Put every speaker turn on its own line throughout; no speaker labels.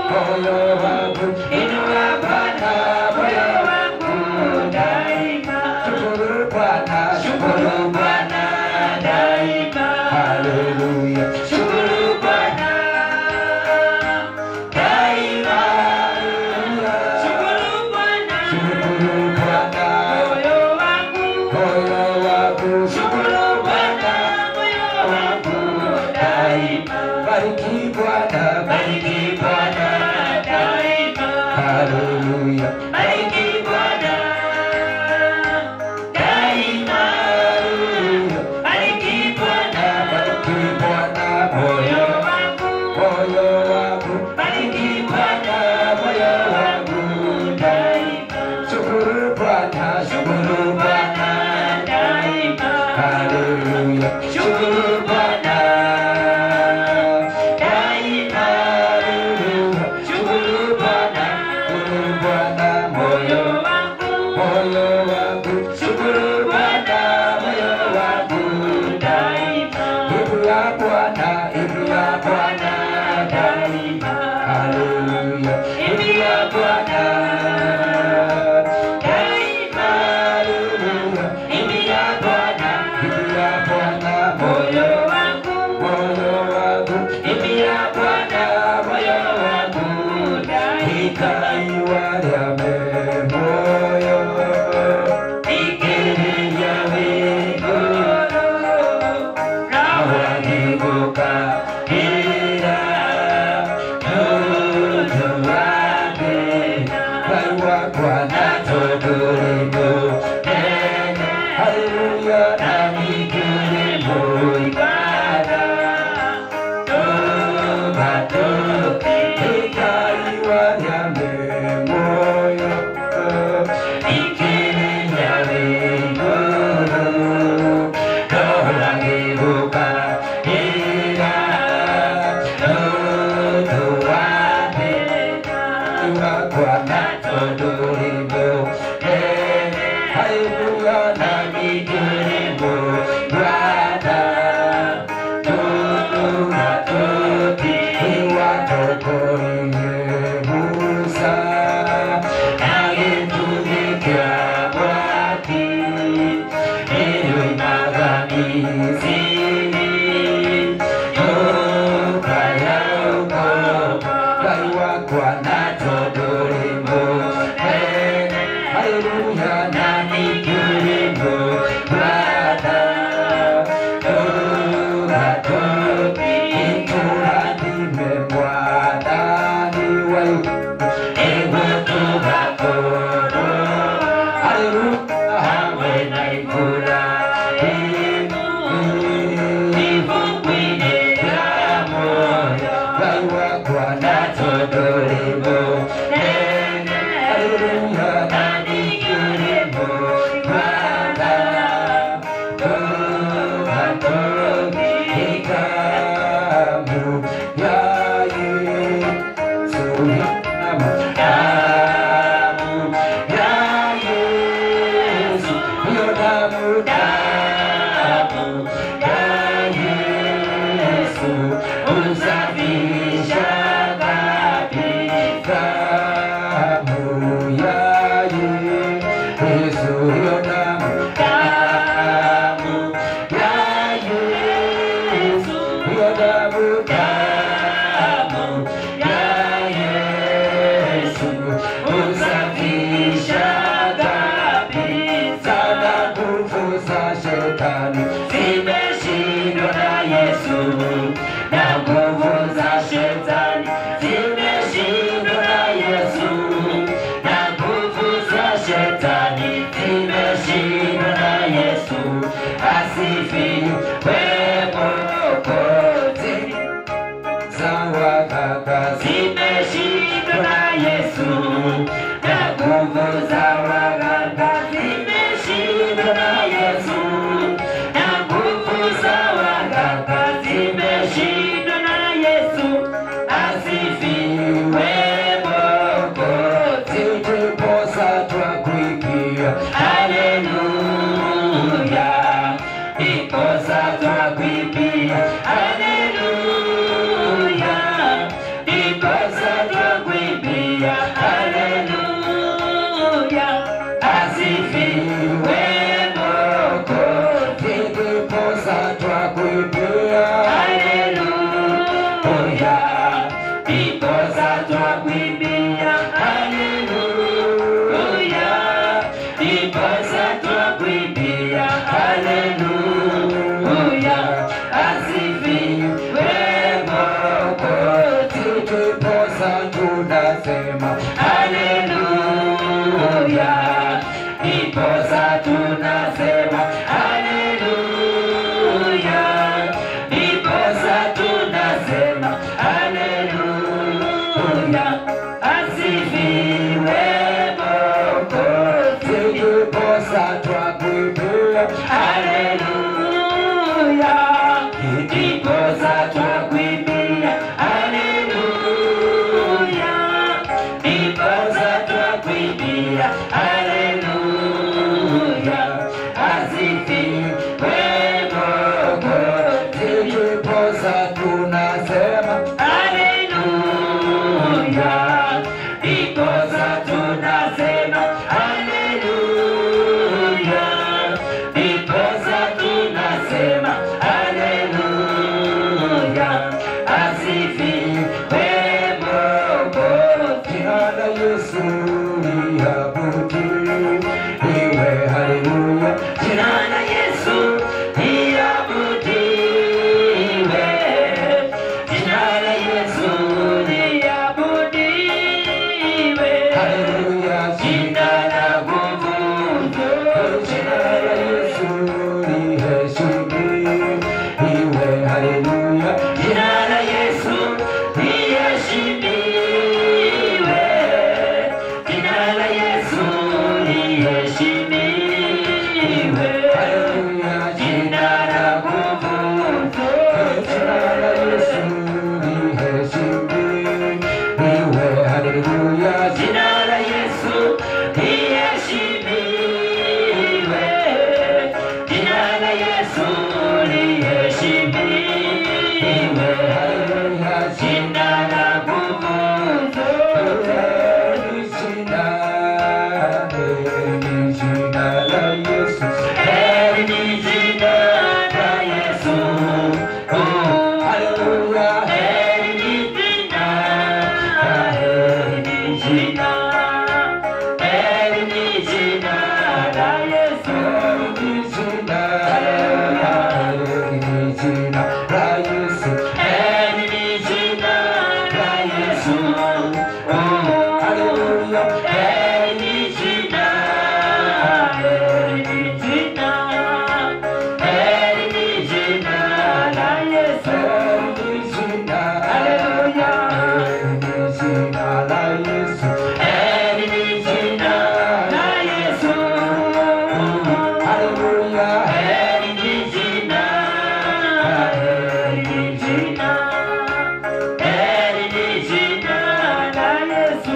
moyo wangu, inua Bwana moyo wangu daima. Shukuru Bwana, shukuru Bwana daima. Haleluya, shukuru Bwana daima. Shukuru Bwana, shukuru Bwana moyo wangu, moyo wangu. Shukuru Bwana moyo wangu daima. Bariki Bwana, bariki Bwana daima. Haleluya, bariki Bwana daima. Bariki Bwana, bariki Bwana moyo wangu, moyo wangu. Bariki Bwana moyo wangu daima. Shukuru Bwana, shukuru Bwana daima. Haleluya, shukuru Bwana daima. Shukuru Bwana, shukuru Bwana moyo wangu, moyo wangu. Shukuru Bwana moyo wangu daima. Imbia Bwana, imbia Bwana daima. Haleluya, imbia Bwana daima. Haleluya, imbia Bwana, imbia Bwana moyo wangu, moyo wangu. Imbia Bwana moyo wangu daima. Ikaiwalame moyo ikilia wigoro nawagibuka ira nutu wake baiwa Bwana todorimo nene haleluya namigire muibada tobato ikaiwalame moyo ikilia wigoro nawagibuka ira nutu wake Bwana todorimo nene haleluya namigire muibada Hallelujah, nani kirimu, brother. Shetani zimeshindwa na Yesu na nguvu za shetani zimeshindwa na Yesu na nguvu za shetani zimeshindwa na Yesu asifiwe Mwokozi za waganga zimeshindwa na Yesu na nguvu za waganga zimeshindwa na Yesu na nguvu za waganga zimeshindwa na Yesu asifiwe Mwokozi tuliposa twakuimbia haleluya ndiposa twakuimbia haleluya ndiposa asifiwe Mwokozi.
ndiposa twakuimbia
Haleluya, ndiposa twakuimbia. Haleluya, ndiposa twakuimbia. Haleluya, asifiwe Mwokozi.
ndiposa tunasema
Haleluya, ndiposa tunasema haleluya, ndiposa tunasema haleluya, asifiwe Mwokozi.
jina la Yesu liabudiwe, haleluya.
Jina la Yesu liabudiwe, jina la Yesu liabudiwe.
Haleluya,
Jina la nguvu
jina la Yesu liheshimiwe, haleluya.
Jina la Yesu liheshimiwe. Jina la Yesu liheshimiwe.
Haleluya,
Jina la nguvu
jina la Yesu liheshimiwe, haleluya.
Jina la Yesu liheshimiwe. Jina la Yesu liheshimiwe.
Haleluya,
Jina la nguvu zote.
jina, jina la Yesu.
Heri ni jina la Yesu. Oh,
Haleluya,
heri ni jina, heri ni jina, heri ni jina la Yesu.
jina, jina la Yesu.
Heri ni jina la Yesu. Oh,
Haleluya,
heri ni jina, heri ni jina, heri ni jina la Yesu.
jina,
Haleluya.
jina la Yesu.
Heri ni jina la Yesu.
Haleluya,
Heri ni jina, heri ni jina, heri ni jina la Yesu.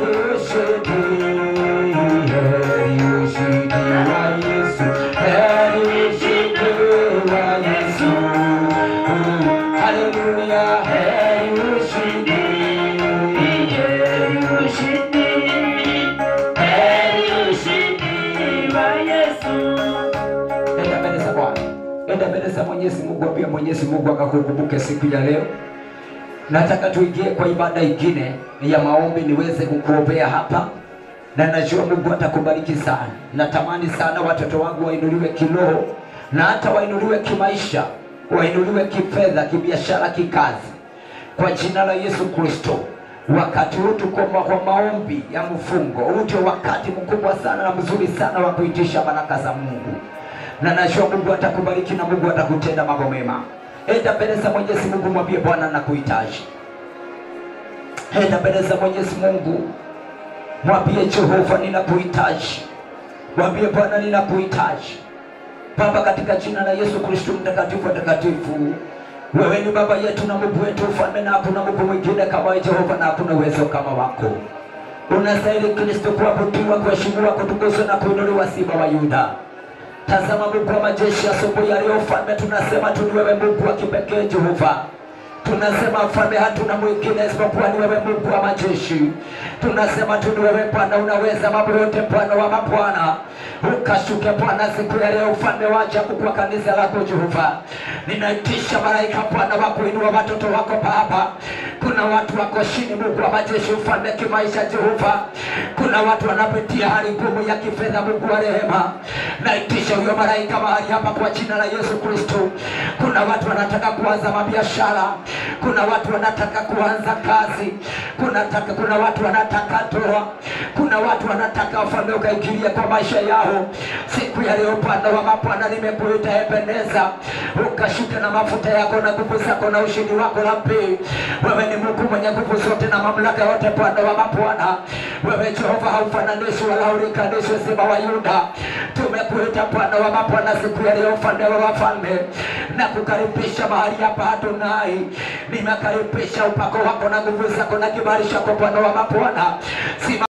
Heri ushindi, heri ushindi, heri ushindi wa Yesu.
Enda mbele za Bwana, enda mbele za Mwenyezi Mungu, ambia Mwenyezi Mungu akakukumbuke siku ya leo. Nataka tuingie kwa ibada ingine ya maombi, niweze kukuombea hapa, na najua Mungu atakubariki sana. Natamani sana watoto wangu wainuliwe kiroho na hata wainuliwe kimaisha, wainuliwe kifedha, kibiashara, kikazi, kwa jina la Yesu Kristo. Wakati huu tuko ma- kwa maombi ya mfungo, huu ndio wakati mkubwa sana na mzuri sana wa kuitisha baraka za Mungu, na najua Mungu atakubariki na Mungu atakutenda mambo mema. Enda mbele za Mwenyezi Mungu, mwambie Bwana nakuhitaji. Enda mbele za Mwenyezi Mungu, mwambie Jehova ninakuhitaji, mwambie Bwana ninakuhitaji. Baba, katika jina la Yesu Kristo mtakatifu watakatifu, wewe ni baba yetu na Mungu wetu, ufalme na hakuna Mungu mwingine kama wewe Jehova, na hakuna uwezo kama wako. Unastahili Kristo kuabudiwa, kuheshimiwa, kutukuzwa na kuinuliwa, Simba wa Yuda. Tazama Mungu wa majeshi, asubuhi ya leo mfalme, tunasema tu ni wewe Mungu wa kipekee Jehova. Tunasema mfalme, hatuna mwingine isipokuwa ni wewe Mungu wa majeshi. Tunasema tu ni wewe Bwana, unaweza mambo yote, Bwana wa mabwana. Ukashuke Bwana siku ya leo, ufalme wa ajabu kwa kanisa lako Jehova. Ninaitisha malaika Bwana wa kuinua watoto wako Baba. Kuna watu wako chini, Mungu wa majeshi, ufalme kimaisha Jehova. Kuna watu wanapitia hali ngumu ya kifedha, Mungu wa rehema. Naitisha huyo malaika mahali hapa kwa jina la Yesu Kristo. Kuna watu wanataka kuanza mabiashara, kuna watu wanataka kuanza kazi kuna, taka, kuna watu wanataka ndoa kuna watu wanataka ufalme ukaingilia kwa maisha yao siku ya leo upande wa mapwana nimekuita ebeneza ukashuka na mafuta yako na nguvu zako na ushindi wako rabi wewe ni mungu mwenye nguvu zote na mamlaka yote pande wa mapwana wewe jehova haufananishwi wala ulikanishwi sema wa yuda tumekuita pande wa mapwana siku ya leo ufalme wa wafalme na kukaribisha mahali hapa Adonai, nimekaribisha upako wako na nguvu zako na kibali chako Bwana wa mapwana. Sima